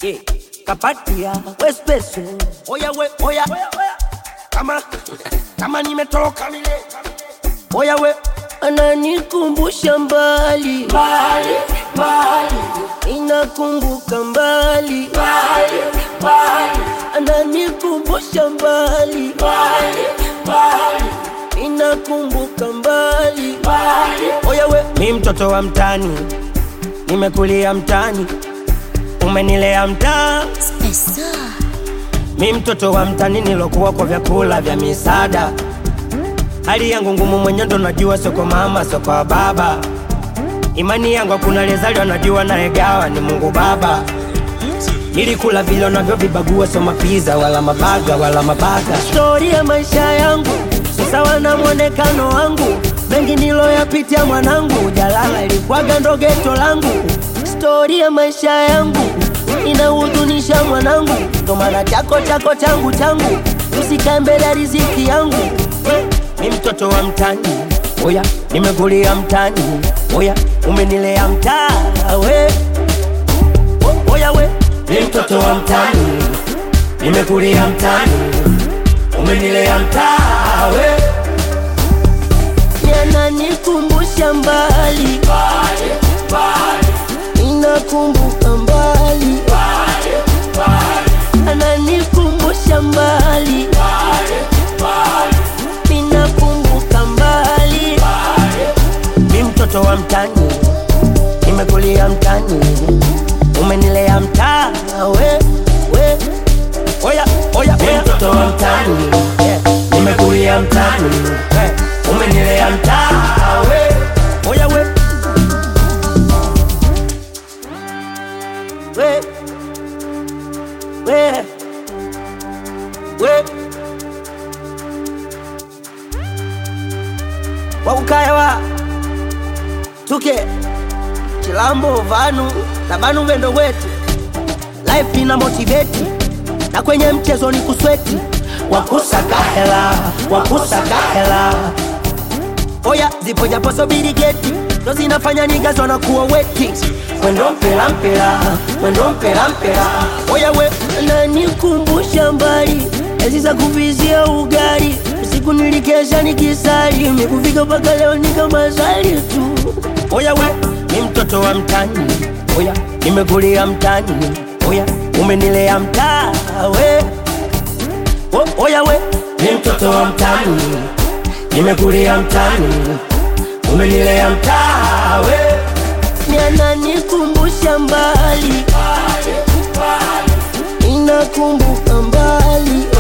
yeah. kapatia wespeso oya we oya kama kama nimetoka mile oya we ananikumbusha mbali mbali mbali inakumbuka mbali mbali mbali ananikumbusha mbali mbali mbali inakumbuka mbali mbali oya we mi mtoto wa mtani nimekulia mtani umenilea mtaa mi mtoto wa mtani nilokuwa kwa vyakula vya misaada hali yangu ngumu mwenye ndo najua soko mama soko wa baba imani yangu hakuna lezaliwa najua naegawa ni mungu baba nilikula vile navyovibagua so mapiza wala mabaga wala mabaga stori ya maisha yangu sawa na mwonekano wangu mengi niloyapitia mwanangu jalala ilikwaga ndo geto langu stori ya maisha yangu inahuzunisha mwanangu ndo maana chako chako changu changu usikae mbele ya riziki yangu mi mtoto wa mtani oya nimekulia mtani oya umenilea mtaa we O- oya we mi mtoto wa mtani nimekulia mtani umenilea mtaa we yananikumbusha mbali inakumbuka mbali ananikumbusha mbali inakumbuka mbali mi mtoto wa mtani nimekulia mtani umenilea mtaa we we oya oya mi mtoto wa mtani yeah. nimekulia mtani yeah. umenilea mtaa we oya we we we we wakukayawa tuke chilambo vanu na vanu vendo wetu life ina motiveti na kwenye mchezo ni kusweti wakusaka hela wakusaka hela oya zipo japo sobiri geti ndo zinafanya nigazwa na kuwa weti mwendo mpela mpela mwendo mpela mpela oya we nanikumbusha mbali ezi za kuvizia ugali usiku nilikesha nikisali mikufika mpaka leo nikamazali tu oya we ni mtoto wa mtani oya nimekulia mtani oya umenilea mtaa we o, oya we ni mtoto wa mtani nimekulia mtani umenilea mtaa we yananikumbusha mbali inakumbuka mbali